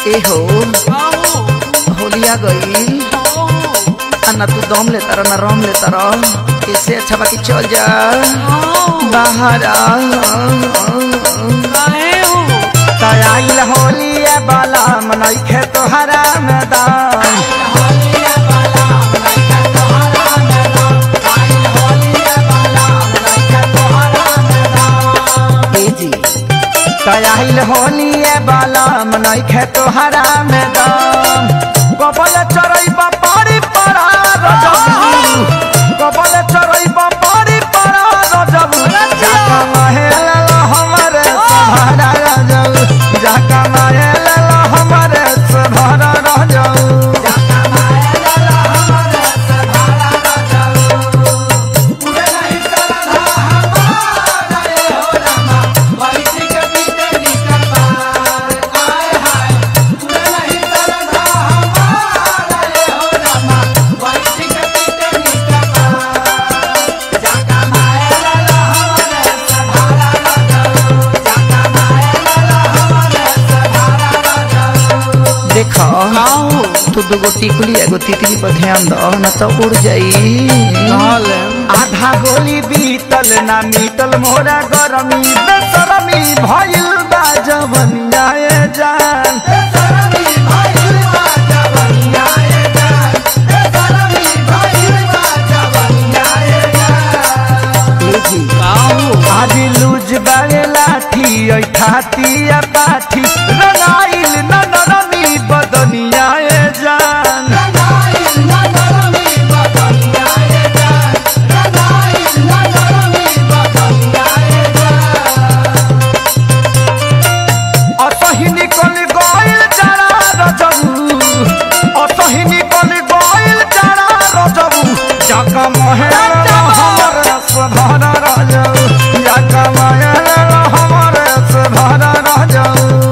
ए हो होलिया गई अन्ना तू दम ले तारा ना रम ले तारा इससे अच्छा बाकी चल जा बाहर आ तयाइल होलिया बाला मनैखे तोहरा मैदान ए जी तयाइल होलिया बाला मनैखे तोहरा मैदान कबल चरई पारी पड़ा रजबू कबल चरई पारी पड़ा रजबू जाका महल हमरे सहारा रजबू जाका महल हमरे सहारा रजबू देखो तू दूगो टिकुली एगो तितली पर ध्यान दो न तो उड़ जाई आधा गोली बीतल ना मीतल मोरा गरमी बेसरमी भइल बा जवनिया ए जान ए जी आज लूज बागे लाठी ऐ ठाती या पाठी रंगाइल न नरमी बदनिया ए जान असही निकल गइल जाड़ा रजबू असही निकल गइल जाड़ा रजबू जाका महल हमर सधर रजबू जाका महल हमर सधर रजबू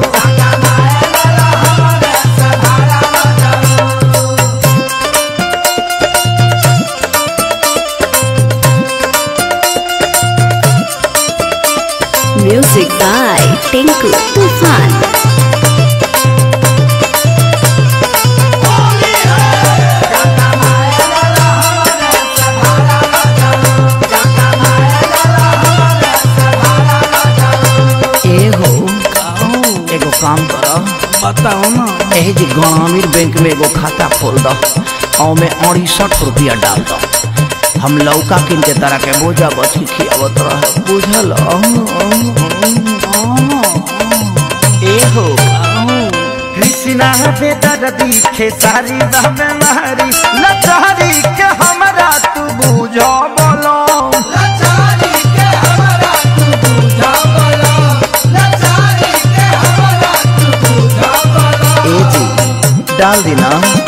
Music by Tinku Tufan. ए हो एगो काम कर बताओ ना एही जी ग्रामीण बैंक में एगो खाता खोल दो और में अड़सठ रुपया डाल दो हम लौका किन के तरह के बोझा बच के खियावत रह बुझल ए हो कृष्णा बेदर दिखे सारी रहमे मारी लचारी के हमरा तू बुझो बोलो ए जी डाल दी ना